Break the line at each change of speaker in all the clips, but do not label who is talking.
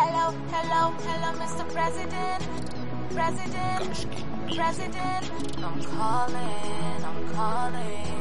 Hello, hello, hello, Mr. President. President, President. I'm calling, I'm calling.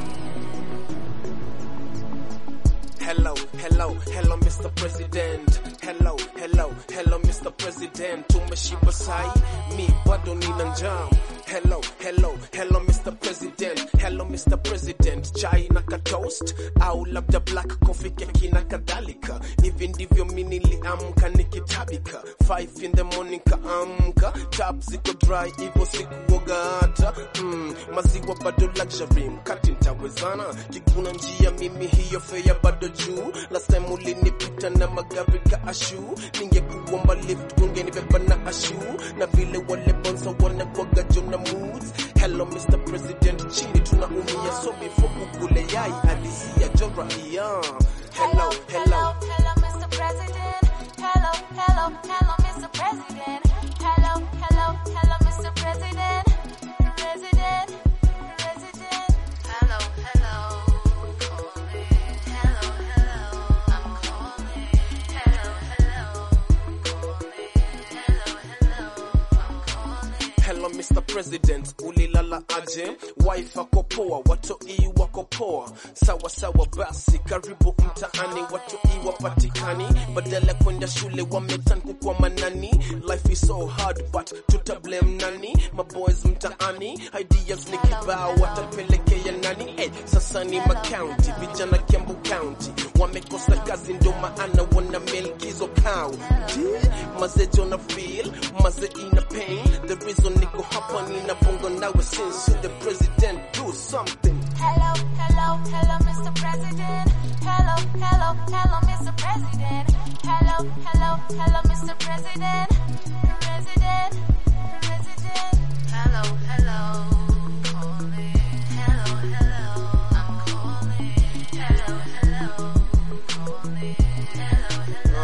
Hello, hello, hello Mr. President. Hello, hello, hello Mr. President. Tumeshiba sai, mi bado nina njaa. Hello, hello, hello Mr. President. Hello Mr. President. Chai na ka toast au labda black coffee keki na kadhalika. Hivi ndivyo mi niliamka nikitabika. 5 in the morning kaamka, tap ziko dry hivyo sikuoga hata. Mm, maziwa bado luxury, mkati ntawezana. Kiguna njia mimi hiyo fea bado juu. Last time ulinipita na magari ka ashu, ningekuomba lift ungenibeba na ashu, na vile wale bonza wanakwaga jona moods. Hello Mr. President, chini tunaumia, so before ukule yai alisia jora iya. Hello, hello.
hello, Mr. President. Hello, hello, hello, Mr. President. Hello, hello, hello, Mr. President. President, President. Hello, hello. Calling. Hello, hello. I'm calling. Hello, hello. Calling. Hello, hello. I'm calling.
Hello Mr. President, ulilala aje? Wife ako poa, watoi wako poa. Sawa sawa basi, karibu mtaani, watoi wapatikani. Badala ya kwenda shule wametan kukwa manani. Life is so hard but tuta blame nani? Maboys mtaani, ideas ni kibao, watapelekea nani? Eh, sasa ni macounty, vijana Kiambu County wamekosa kazi, ndo maana wana milk hizo county. Maze jona feel, maze ina pain. The reason niko hapa nina bongo nawe since you the president do something.
Hello, hello, hello, Mr. President. Hello, hello, hello, Mr. President. Hello, hello, hello, Mr. President. President, President. Hello, hello. Calling. Hello, hello. I'm calling. Hello, hello. Calling. Hello,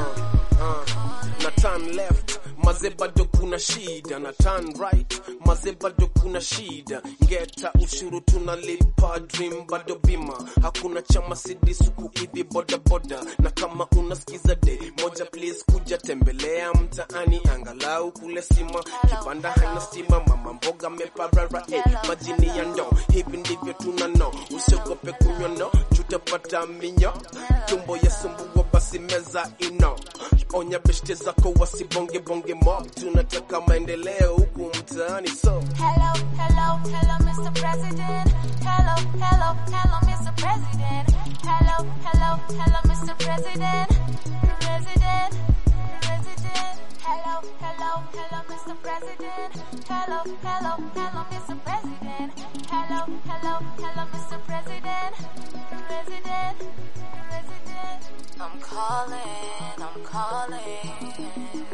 hello.
na turn left maze bado kuna shida na turn right maze bado kuna shida ngeta ushuru tunalipa dream bado bima hakuna chama sidi suku hivi boda boda na kama unasikiza de moja please kuja tembelea mtaani angalau kule sima kibanda haina stima mama mboga meparara eh, majini ya ndo hivi ndivyo tunano usiogope kunywa no tutapata minyo tumbo ya sumbua basi meza ino onya beshte zako wasibonge bonge mob tunataka maendeleo huku mtaani so
Hello, hello, hello, Mr. President. Hello, hello, hello, Mr. President. Hello, hello, hello, Mr. President. President, President. Hello, hello, hello, Mr. President. Hello, hello, hello, Mr. President. Hello, hello, hello, Mr. President. President, President. I'm calling, I'm calling.